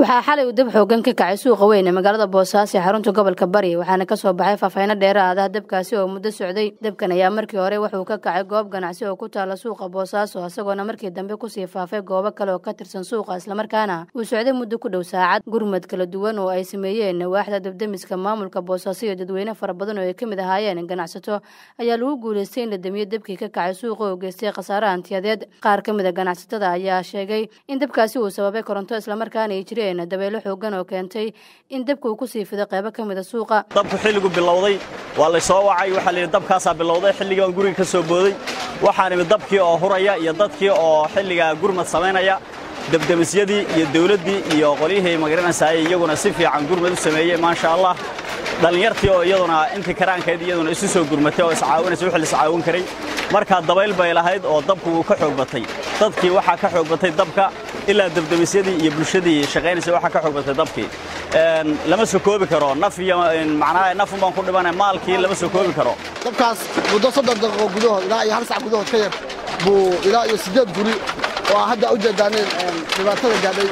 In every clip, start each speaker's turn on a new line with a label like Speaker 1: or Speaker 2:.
Speaker 1: waxaa xalay uu dab xoogan ka kacay suuqa weyn ee magaalada boosaaso ee xarunta gobolka bari waxaana kasoo baxay faahfayno dheeraada dabkaasi oo muddo socday dabkan ayaa markii hore wuxuu ka kacay goob ganacsi oo ku taala suuqa boosaaso isagoona markii dambe kusii faafay goobo kale oo ka tirsan suuqa islamarkaana uu socday muddo ku dhow saacad gurmad kala duwan oo ay sameeyeen waaxda dabdemiska maamulka boosaaso iyo dadweyne fara badan oo ay ka mid ahaayeen ganacsato ayaa lagu guulaystay in la damiyo dabkii ka kacay suuqa oo geystay khasaare hantiyadeed qaar ka mid a ganacsatada ayaa sheegay in dabkaasi uu sababay koronto islamarkaana ay jireen dabeelo xoogan oo keentay in dabka uu kusii fido qaybo ka mida suuqa
Speaker 2: dabku xilligu bilowday waa lay soo wacay waxaa layidhi dabkaasaa bilowday xilligii baan guriga ka soo booday waxaan imid dabkii oo huraya iyo dadkii oo xilligaa gurmad samaynaya debdemisyadii iyo dawladdii iyo qolyihii magaranaysaayey iyaguna si fiican gurmad u sameeyey maasha allah dhallinyartii oo iyaduna intii karaankeed iyaduna isu soo gurmatay oo iscaawinaysa wixii la iscaawin karay markaa dabayl bay lahayd oo dabku wuu ka xoog batay dadkii waxaa ka xoog batay dabka ilaa debdemisyadii iyo bulshadii shaqaynaysa waxaa ka xoog batay dabkii lama soo koobi karo naf iyo macnaha nafun baan ku dhibanay maalkii lama soo koobi karo
Speaker 3: dabkaas muddo soddon daqiiqo gudahood ilaa iyo hal sac gudahood ka yar buu ilaa iyo siddeed guri oo hadda u jeedaaneen dhibaatada gaadhay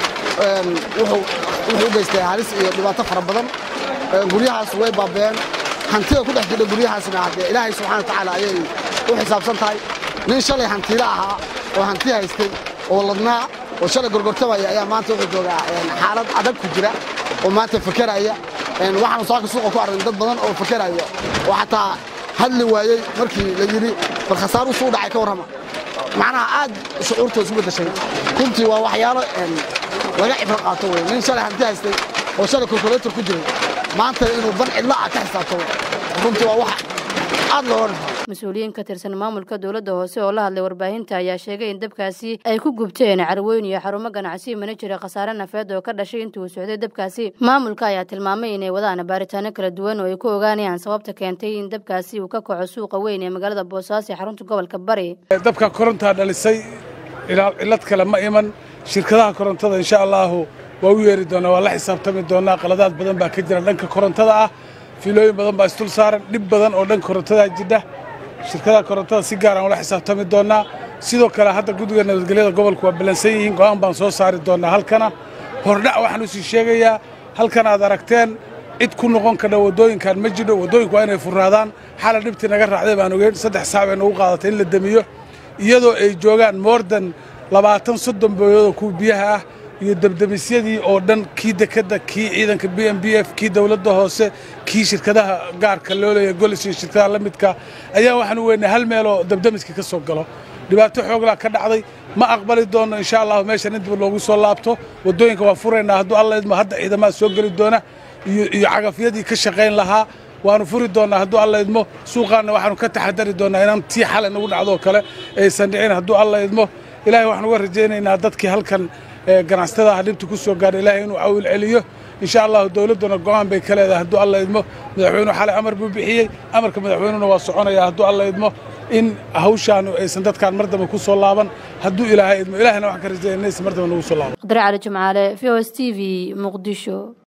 Speaker 3: wuxuu u geystay halis iyo dhibaato fara badan guryahaas way baabeen hantida ku dhex jidha guryahaasna haddee ilaahay subxana watacaala ayay u xisaabsan tahay nin shalay hantiila ahaa oo hanti haystay oo ladnaa oo shalay gorgortamaya ayaa maanta wuxuu joogaa xaalad adag ku jira oo maanta fakeraya waxaanu saaka suuqa ku aragn dad badan oo fakeraya oo xataa hadli waayey markii la yidhi bal khasaaru suu dhacay ka warrama macnaha aad shucuurtooda isu beddeshay runtii waa waxyaalo laga cibro qaato wey nin shalay hanti haystay oo shalay kolkuleetor ku jiray maanta inuu ban cidla ah ka xisaabto runtii waa wax aad looga dhifo
Speaker 1: mas-uuliyiin ka tirsan maamulka dowladda hoose oo la hadlay warbaahinta ayaa sheegay in dabkaasi ay ku gubteen carweyn iyo xarumo ganacsi mana jira khasaare nafeed oo ka dhashay intii uu socday dabkaasi maamulka ayaa tilmaamay inay wadaan baaritaano kala duwan oo ay ku ogaanayaan sababta keentay in dabkaasi uu ka kaco suuqa weyn ee magaalada boosaaso ee xarunta gobolka bari
Speaker 4: dabka korontaa dhalisay cilad kale ma iman shirkadaha korontada insha allaahu waa u yeeri doonaa waa la xisaabtami doonaa qaladaad badan baa ka jira dhanka korontada ah fiilooyin badan baa isdul saaran dhib badan oo dhanka korontadaa jidha shirkadaha korontada si gaaraan ula xisaabtami doonaa sidoo kale hadda guddiga nabadgelyada gobolku waa ballansan yihiin go'aan baan soo saari doonaa halkana hordhac waxaan usii sheegayaa halkan aad aragteen cid ku noqon kadha waddooyinkan ma jidho waddooyinku waa inay furraadaan xala dhibtii naga raacday baan ogeyn saddex saac bay nagu qaadatay in la demiyo iyadoo ay joogaan moordan labaatan soddon booyadoo kuwa biyaha ah iyo debdemisyadii oo dhan kii dekedda kii ciidanka b m b f kii dowladda hoose kii shirkadaha gaarka loo leeya golis iyo shirkadaha la midka ayaa waxaan u weynay hal meeloo debdemiska ka soo galo dhibaato xooglaa ka dhacday ma aqbali doonno insha allahu meeshan in dib loogu soo laabto waddooyinka waan furaynaa hadduu alla idmo hadda ciidamaha soo geli doona iyo cagafyadii ka shaqayn lahaa waanu furi doonnaa hadduu alla idmo suuqaanna waxaanu ka taxadari doonnaa inaan tii xalay nagu dhacdoo kale aysan dhicin hadduu alla idmo ilaahay waxaan uga rajaynaynaa dadkii halkan ganacsatadaha dhibta ku soo gaadha ilaahay inuu cawil celiyo insha allahu dowladduna go'aan bay ka leedahay hadduu alla idmo madaxweynuhu xalay amar buu bixiyey amarka madaxweynuhuna waa soconaya hadduu alla idmo in hawshaanu aysan dadkaan mar dambe ku soo laaban hadduu ilaahay idmo ilaahayna waxaan ka rajaynaysa mar dambe nagu soo laaban
Speaker 1: qadre cali jimcaale v o s t v muqdisho